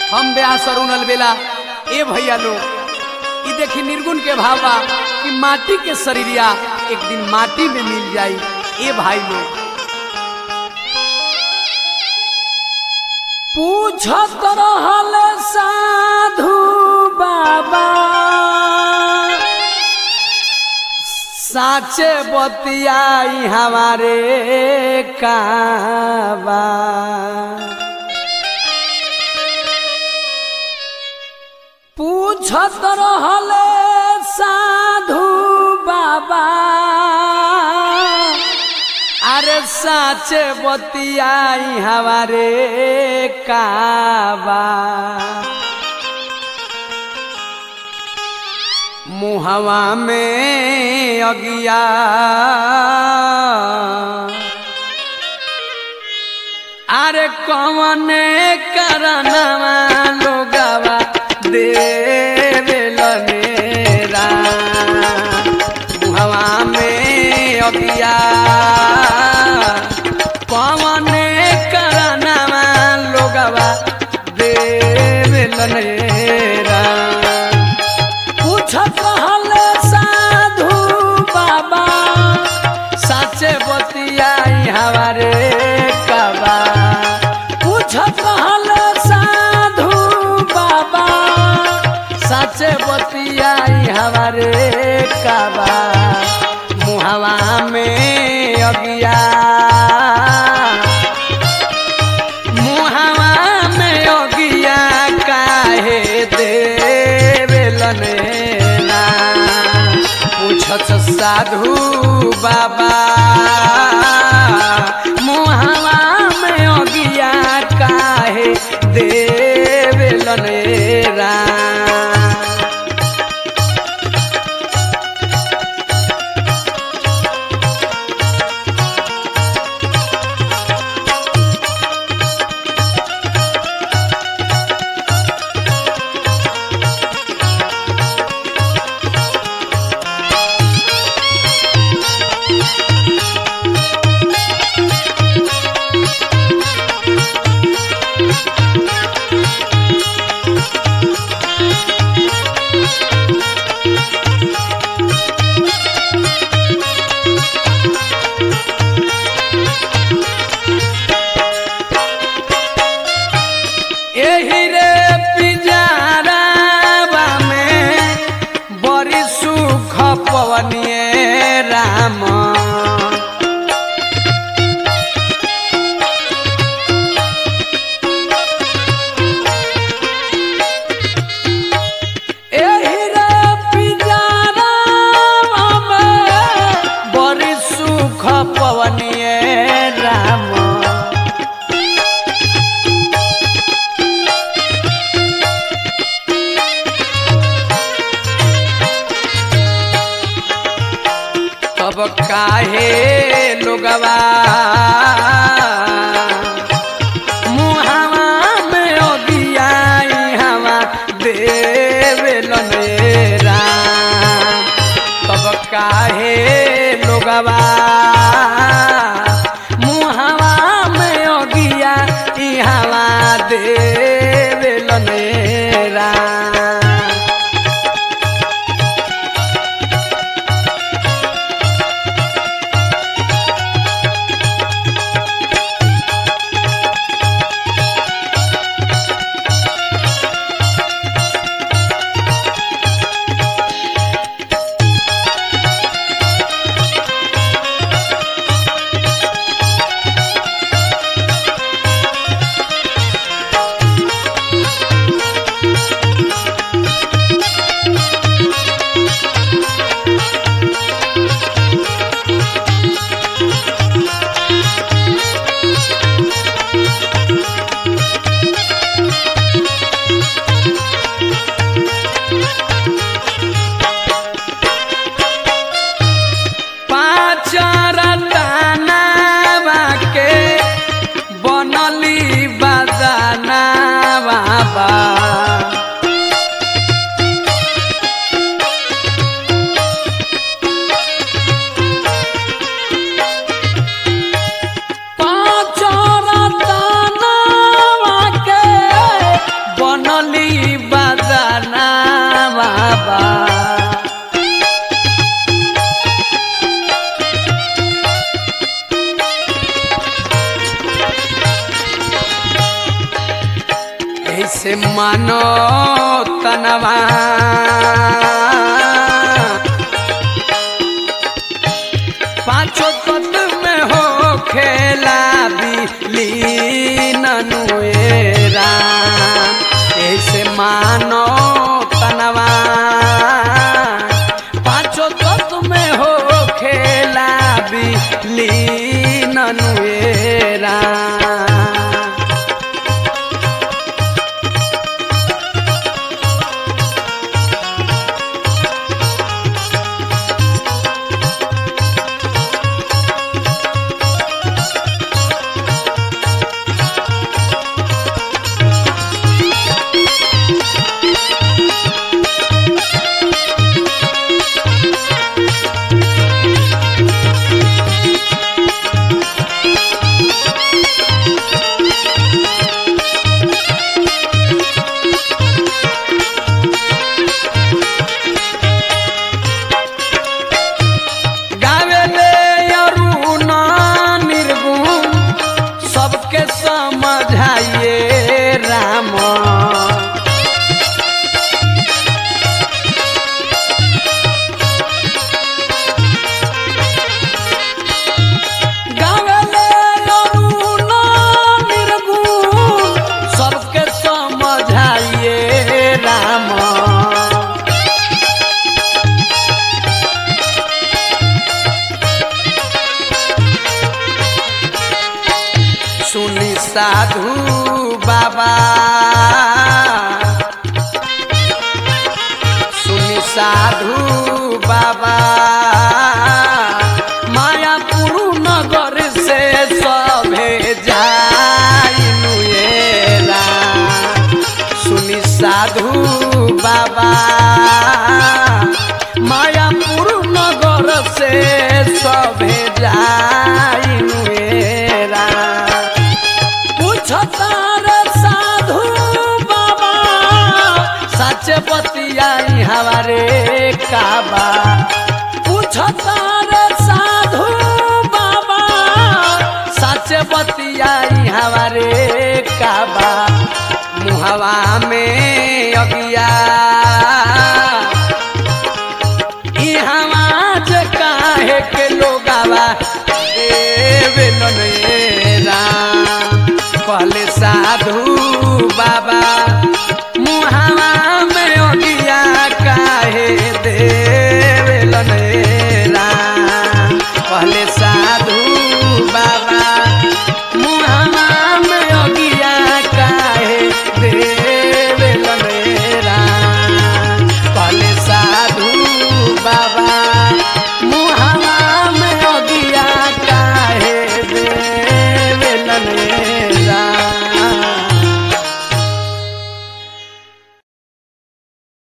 हम ब्यास अरुण अलबेला ए भैया लोग ई देखी निर्गुण के भाव बा कि माटी के शरीरिया एक दिन माटी में मिल जाई ए भाई लोग पूछत रहल साधु बाबा साचे बतियाई हमारे काबा पूछत रहल साधु बाबा अरे साचे बतियाई हमारे काबा मुहवा में अगिया अरे कौन करनवा लोगवा देवेलनेरा मुहवा में अगिया कौन करनवा लोगवा देवेलनेरा पूछत रहल साधु बाबा साचे बतियाई हमारे कबा पूछत रहल साधु बाबा साचे बतियाई हमारे कबा मुहवा में अगिया मुहवा में अगिया काहे देवेलने ना पूछत साधु बाबा मुहवा में अगिया काहे देवेलने रा एही रे पिंजरावा में बड़ी सुख पवनिए राम एही रे पिंजरावा में बड़ी सुख पवनिए राम तब काहे लोगवा मुहावा में ओगियाई हवा देवेलने राम तब काहे लोगवा मुहावा में ओगिया ई हवा देवेलने राम ऐसे मानो तनवा पांचों तत्व में हो खेला बिली ननुएरा ऐसे मानो तनवा पांचों तत्व में हो खेला बिली ननुएरा गावेले अरुण निर्गुण सबके समझाइए राम गावेले अरुण निर्गुण सबके समझाइए राम सुनी साधु बाबा सुनी साधु बाबा मायापुर नगर से सभे जाइनुएला सुनी साधु बाबा मायापुर नगर से सभे जाइनुएला पूछतार साधु बाबा सच बतियाई हमारे काबा पूछतार साधु बाबा सच बतियाई हमारे काबा मुहवा में अगिया ई हमाज काहे के लोगावा देवे ननेरा कहले साधु बाबा मुहावा